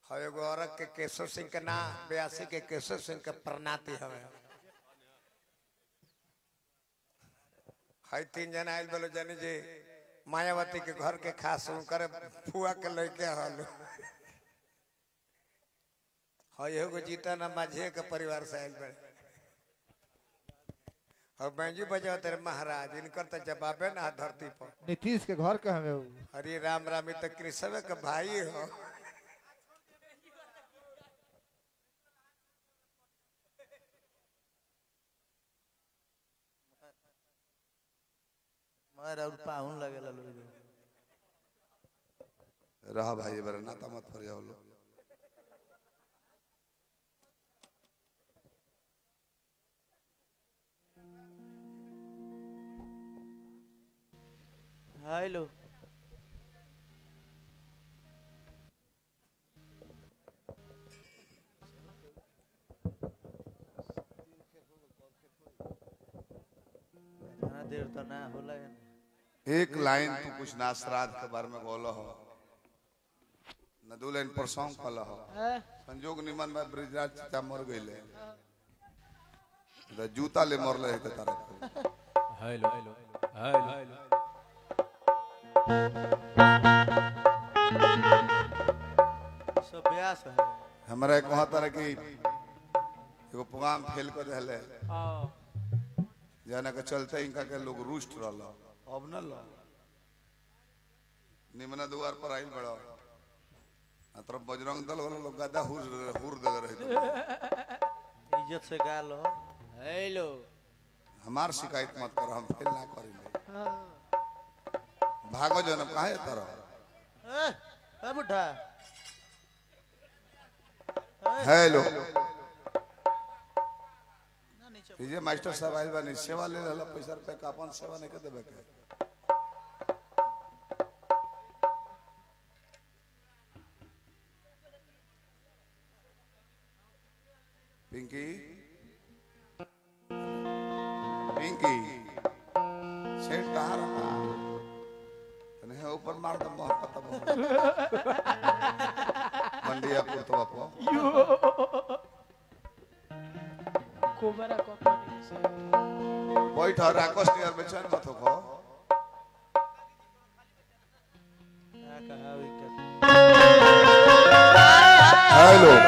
हो एगो औरत के केशव सिंह के ना बयासी के केशव सिंह के प्रणाति हवे हई तीन जना आयल बोलो जानी जी मायावती के घर के खास उनकर फुआ के लड़के हल हई एगो जीता ना माझे के परिवार से आयल बड़े और बैंजू बजाओ तेरे महाराज इनकर तो जवाबे ना धरती पर नीतीश के घर के हमें उ। हरे राम राम ई तो कृष्ण के भाई हो मगर और पाहुन लगेला लोग रहा भाई बरा नाता मत फरिया लो हेलो इतना देर तो ना होला है एक लाइन तू कुछ ना श्राद्ध के बारे में बोल हो न दू लाइन पर सॉन्ग कल हो संजोग निमन में ब्रिजराज चाचा मर गईले तो जूता ले मरले है के तारा हेलो हेलो हेलो सब ब्यास है हमरा एक वहां तरह की एगो प्रोग्राम फेल कर रहले जाना के चलते इनका के लोग रुष्ट रहल अब न लो निमना द्वार पर आइल बड़ा आ तरफ बजरंग दल वाला लोग गदा हुर हुर दे रहे थे इज्जत से गा लो हेलो हमार शिकायत मत करो हम फेल ना करेंगे भागो जन काहे तरह ए ए बुढ़ा हेलो ना नीचे विजय मास्टर साहब आइल बानी सेवा ले रहला पैसा रुपया का अपन सेवा नहीं के देबे के पिंकी पिंकी सेठ कहाँ रहा तने है ऊपर मार दम बहुत पता बहुत मंडिया पुरतो बापो कोबरा कंपनी से बैठ राकोस नियर में चल मत हो क्या कहा हुई क्या हेलो